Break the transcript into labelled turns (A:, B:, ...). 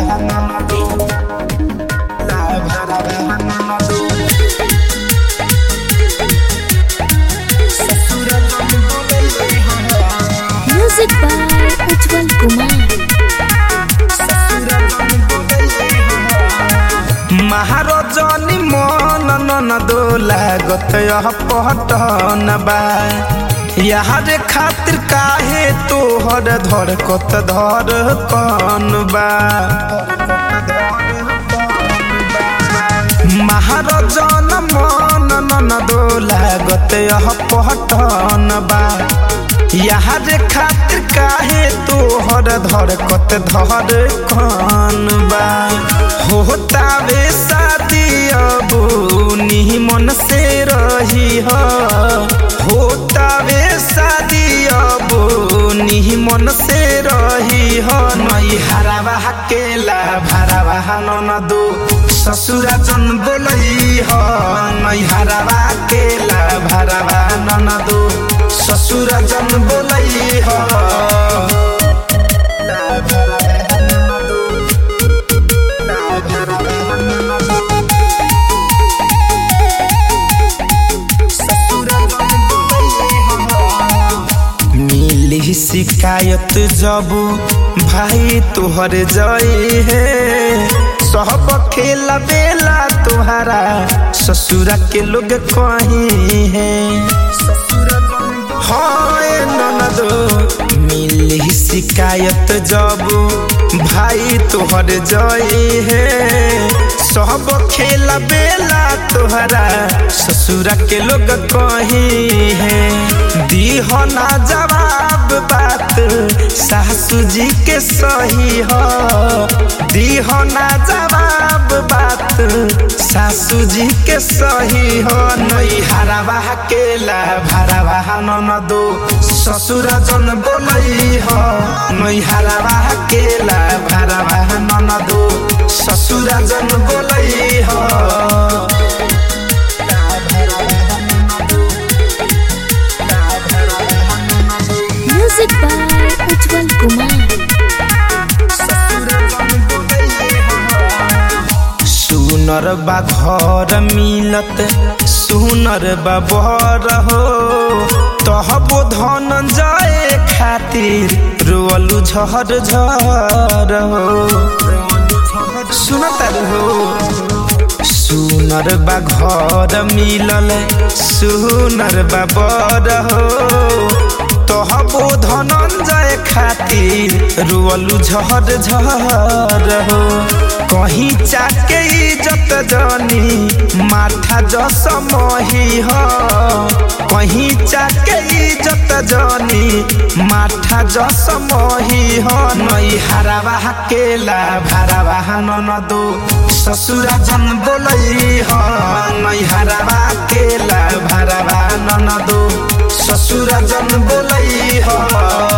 A: music by Ujjwal Kumar
B: महाराजनी मन नन दोला गत पटन बा यार खातिर काहे तोहर धर कत धर कन बा महाराजन मन नन दोला गत पटन बा यार खातिर काहे तोहर धर कत धर कन बा होता वे शादी अब मन से रही हो होता वे शादी अब मन से रही हो नई हरावा केला भरावा न दो ससुरा जन बोलई हो नई हरावा केला भरावा न दो ससुरा जन बोलई हो मिली शिकायत जब भाई तुहर जई है सब खेला बेला तुहरा ससुरा के लोग कहीं है हाँ ए ननदो मिली शिकायत जब भाई तुहर जई है सब खेला बेला तोहरा ससुरा के लोग कहीं है दीह ना जवाब बात सासू जी के सही हो दीह ना जवाब बात सासू जी के सही हो नई हरावा केला भरावा न दो ससुरा जन बोलई हो नई हरावा केला भरावा न दो ससुरा जन बोलई हो
A: म्यूजिक बाय उज्जवल कुमार
B: सुनर बा घर मिलत सुनर बा बर हो तहबो धन जाए खातिर रोअलु झर झर हो सुनत हो सुनर बा घर मिलल सुनर बा बर हो तहबो धनंजय खातिर रुअलु झर झर हो कहीं चाके इज्जत जानी माथा जस मही हो कहीं चाके इज्जत जानी माथा जस मही हो नई हरावा केला भरावा न दो ससुरा जन बोलई हो नई हरावा केला भरावा न दो ससुरा जन बोलई हो